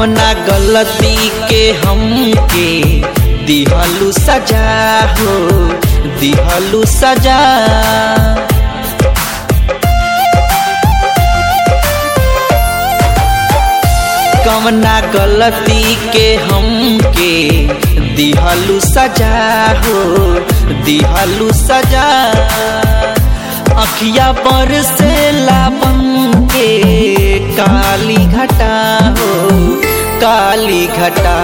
कवना गलती के हमके दिहलू सजा हो दिहलू सजा कवना गलती के हमके दिहलू सजा हो दिहलू सजा अखिया पर से लापन के काली घटा हो काली घटा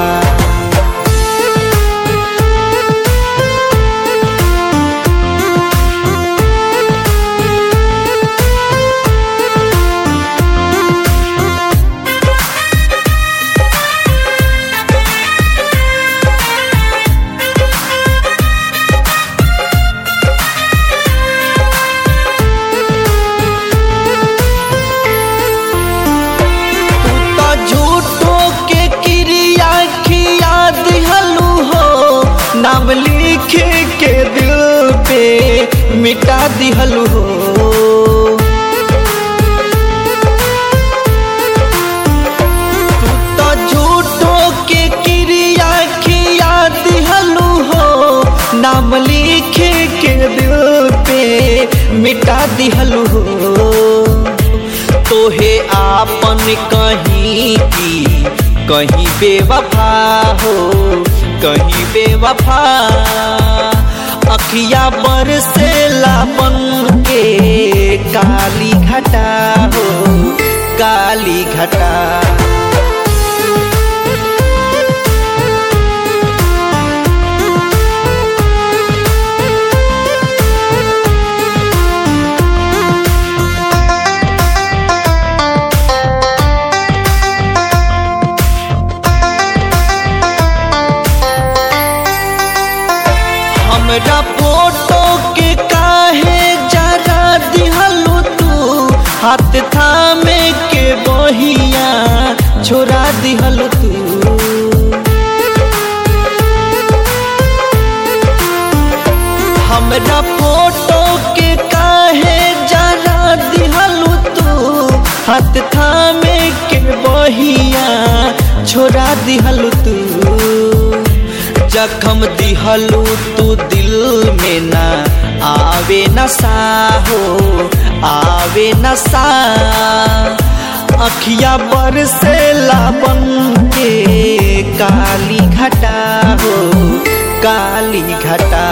तू तो झूठो के क्रिया खिया दिहलू हो नाम लिख के दिल पे मिटा दिहलू हो तू तो झूठो के क्रिया खिया दिहलू हो नाम लिख के दिल पे मिटा दिहलू हो तोहे आपन कहीं की कहीं बेवफा हो कहीं बेवफा अखिया पर से लापन के काली घटा हो काली घटा हमरा फोटो के काहे जरा दिहलू तू हाथ थामे के बहिया छोड़ा दिहलू तू हमरा फोटो के काहे जरा दिहलू तू हाथ थामे के बहिया छोड़ा दिहलू तू जखम दिहलू तू दिल में ना आवे नशा हो आवे नशा अखिया पर से लापन के काली घटा हो काली घटा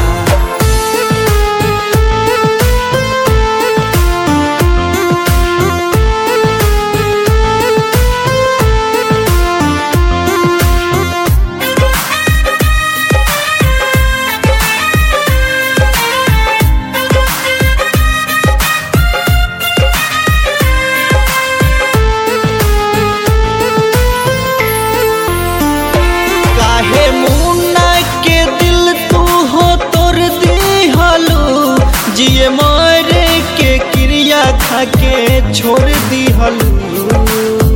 काहे मुन्ना के दिल तू हो तोर दिहलू जिए मारे के क्रिया खा के छोड़ दिहलू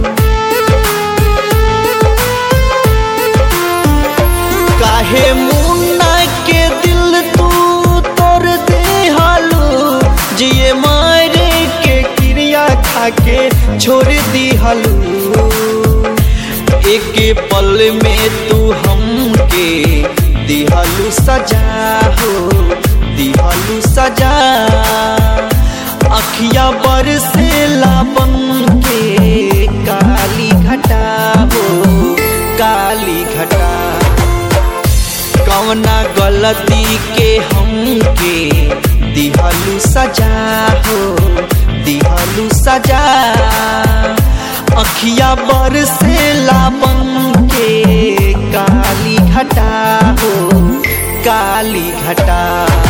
काहे मुन्ना के दिल तू तोर दिहलू जिए मारे के क्रिया खा के छोड़ दिहलू एक पल में तू हमके दिहलू सजा हो दिहलू सजा अखिया पर से लापन के काली घटा हो काली घटा कवना गलती के हमके दिहलू सजा हो दिहलू सजा अखिया बर से लापन के काली घटा हो काली घटा